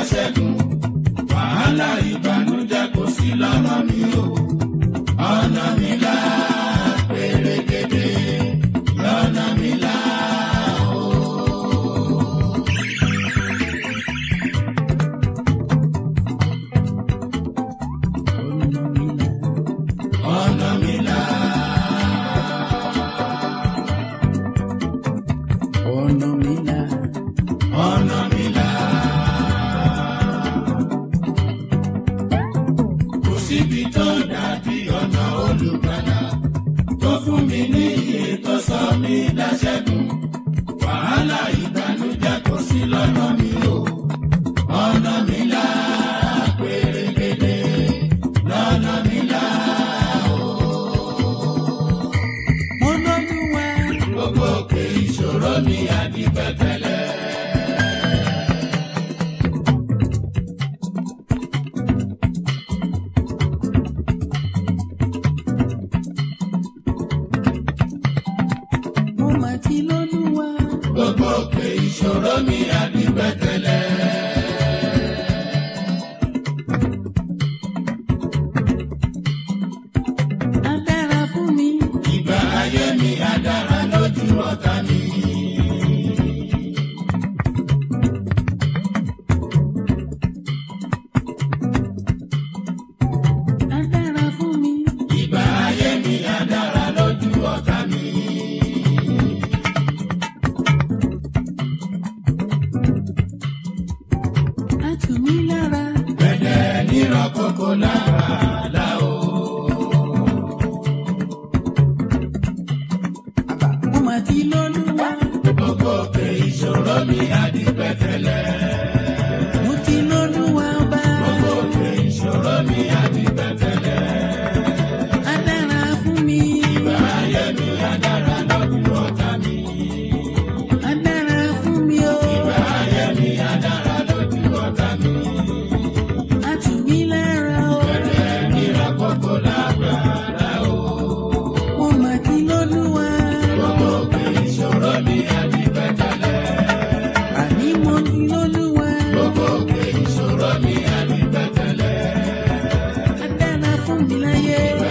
ṣẹ́gun wàhálà ìbànújẹ́ kò sí lọ́nà mi o ọ̀nà mi là pèrègèdè lọ́nà mi là o. ọ̀nà mi là ọ̀nà mi là ọ̀nà mi là. kò síbi tó dàbí ọ̀nà olùgbàlà tó fún mi ní iye tó sọ mí dáṣẹ́gun wàhálà ìbànújẹ́ kò sí lọ́nà mi o ọ̀nà mi là pèrègèdè lọ́nà mi là o. mo lóluwà gbogbo òkè ìṣòro mi àdìpẹ̀tẹ̀lẹ̀. mo mà ti lóluwà gbogbo òkè ìṣòro mi àdìpẹ̀tẹ̀lẹ̀. á dára fún mi ìgbà ayé mi á dára lójú ọ̀tá mi. á dára fún mi ìgbà ayé mi á dára lójú ọ̀tá mi. á tù mí lára gbẹ̀dẹ̀ nírọ̀ kókó lára là o. mo mà ti lóluwà gbogbo òkè ìṣòro mi àdìpẹ̀tẹ̀lẹ̀. mo ti lóluwà ọba gbogbo òkè ìṣòro mi àdìpẹ̀tẹ̀lẹ̀. á dára fún mi ìgbà ayé mi á dára lójú ọ̀tá mi. á dára fún mi o ìgbà ayé mi á dára lójú ọ̀tá mi. á tù mí lára o gbẹ̀dẹ̀ nírọ̀ kókó lára o. mo mà ti lóluwà gbogbo òkè ìṣòro mi àdìpẹ̀tẹ̀lẹ̀. àní mo ti lóluwà gbogbo òkè ìṣòro mi àdìpẹ̀tẹ̀lẹ̀. á dára fún mi láyé.